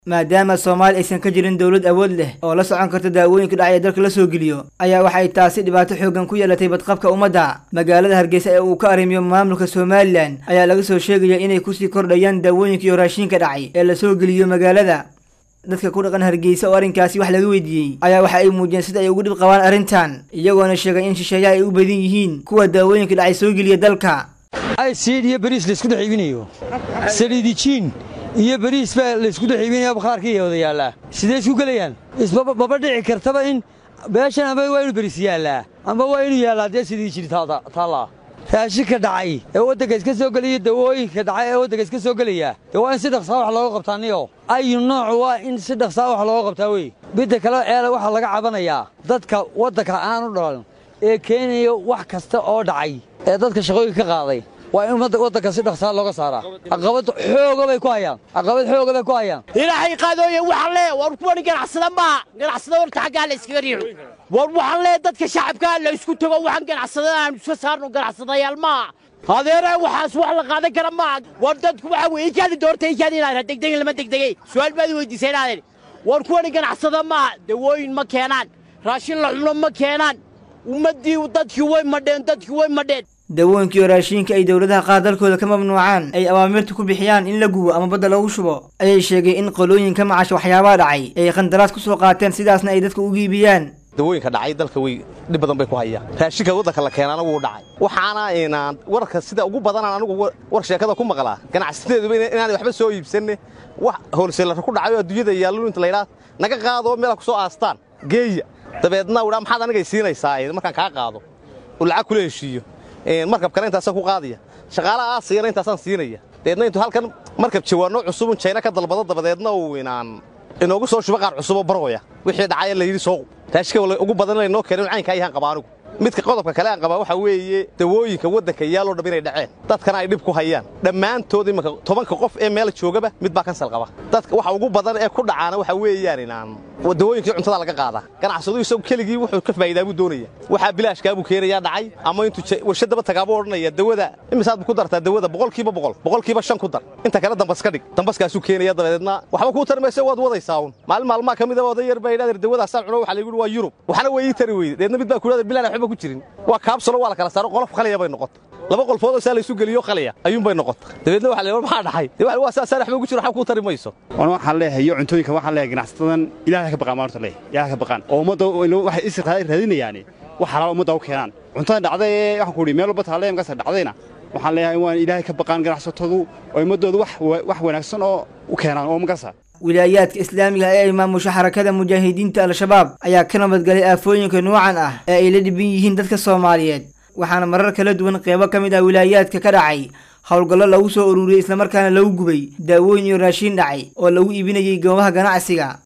maadaama soomaali aysan ka jirin dowlad awood leh oo la socon karta daawooyinka dhacay ee dalka la soo geliyo ayaa waxay taasi dhibaato xoogan ku yeelatay badqabka ummadda magaalada hargeysa ee uu ka arrimiyo maamulka somalilan ayaa laga soo sheegaya inay kusii kordhayaan daawooyinka iyo raashinka dhacay ee lasoo geliyo magaalada dadka ku dhaqan hargeysa oo arrinkaasi wax laga weydiiyey ayaa waxa ay muujiyeen sida ay ugu dhib qabaan arrintan iyagoona sheegay in shisheeyaha ay u badan yihiin kuwa daawooyinka dhacay soo geliya dalka aysiid iyo bariis laysku dhex iibinayo saliidijiin iyo bariis baa laysku dhex iibinaya bakhaarkiiya wada yaallaa sidee isku gelayaan ismaba dhici kartaba in beeshan amba waa inuu bariis yaallaa amba waa inuu yaallaa dee saliidijin taallaa raashinka dhacay ee waddanka iska soo gelaya dawooyinka dhacay ee waddanka iska soo gelaya dee waa in si dhaqsaa wax looga qabtaa niyo ayu nooc waa in si dhaqsaa wax looga qabtaa wey midda kale eele waxaa laga cabanayaa dadka waddanka aanu dhalan ee keenaya wax kasta oo dhacay ee dadka shaqooyinka ka qaaday waa in waddanka si dhaqsaa looga saaraa caqabad xooga bay ku hayaan caqabad xooga bay ku hayaan ilaahay qaadooye waxaan lee war kuwani ganacsada maaha ganacsada horta xaggaa la iskaga riixo war waxaan lee dadka shacabkaa la isku tago waxaan ganacsada aan iska saarno ganacsadayaal maaha adeere waxaas wax la qaadan kara maaha war dadku waxa weye ijaadi doorta ijaadi inaad degdegin lama degdegay su'aal baad weydiisay inaadeen war kuwani ganacsada maaha dawooyin ma keenaan raashin la cuno ma keenaan ummaddii dadkii way madheen dadkii way madheen dawooyinka iyo raashiinka ay dowladaha qaar dalkooda ka mamnuucaan ay awaamirta ku bixiyaan in la gubo ama badda lagu shubo ayay sheegay in qolooyin ka macasha waxyaabaha dhacay ay qandaraas ku soo qaateen sidaasna ay dadka ugu iibiyaan dawooyinka dhacay dalka way dhib badan bay ku hayaan raashinka waddanka la keenaana wuu dhacay waxaana inaan warka sida ugu badanaan anigu war sheekada ku maqlaa ganacsateeduba inaanay waxba soo iibsanne wax hoolseelara ku dhacay oo adduunyada yaallu inta laydhaa naga qaadoo meela ku soo aastaan geeya dabeedna udhaa maxaad anigay siinaysaa markaan kaa qaado oo lacag kula heshiiyo markab kale intaasaan ku qaadaya shaqaalaha aasiyana intaasaan siinaya dabeedna intuu halkan markab jawaanno cusubun jayna ka dalbado dabadeedna uu inaan inoogu soo shubo qaar cusuboo barooya wixii dhacaya layidhi sooqu raashika ugu badan laynoo keenin caynkaa yahaan qaba anigu midka qodobka kale aan qabaa waxaa weeye dawooyinka waddanka yaaloo dham inay dhaceen dadkana ay dhib ku hayaan dhammaantood imanka tobanka qof ee meel joogaba mid baa kansal qaba dadka waxa ugu badan ee ku dhacaana waxaa weeyaan inaan dawooyinkii cuntada laga qaadaa ganacsadu isagu keligii wuxuu ka faa'iidaa buu doonaya waxaa bilaashkaa buu keenayaa dhacay ama intuu warshadaba tagaabuu odhanaya dawada imisaad buu ku dartaa dawada boqolkiiba boqol boqolkiiba shan ku dar inta kale dambas ka dhig dambaskaasuu keenaya dabadeedna waxba kuu tari mayse waad wadaysaa un maalin maalmaha ka mida oday yar baa yidhahdeer dawadaasaan cuno waxa laygu waa yurub waxna way ii tari weyde deedna mid baa ku yidhahdeer bilaan waxba ku jirin waa kaabsalo waa la kala saaro qolof khaliya bay noqota laba qolfoodoo saa laysu geliyo khaliya ayuunbay noqota dabeedna waxa la maxaa dhaxay waa saasaan waxba ugu jiro waxba kuu tari mayso waxaan leeyahay iyo cuntooyinka waxaan leeyahay ganacsatadan ilaahay ka baqaan maanta leeyahay ilaahay ka baqaan oo ummadda waxay is raadinayaani wax xalaal ummadda u keenaan cuntada dhacday ee waxaan ku idhi meel walba taalee markaas dhacdayna waxaan leeyahay waan ilaahay ka baqaan ganacsatadu oo ummaddooda wax wanaagsan oo u keenaan oo markaasa wilaayaadka islaamiga ee ay maamusho xarakada mujaahidiinta al-shabaab ayaa ka nabadgalay aafooyinka nuucan ah ee ay la dhiban yihiin dadka soomaaliyeed waxaana marar kala duwan qeybo ka mid ah wilaayaadka ka dhacay howlgallo lagu soo ururiyey islamarkaana lagu gubay daawooyin iyo raashiin dhacay oo lagu iibinayay goobaha ganacsiga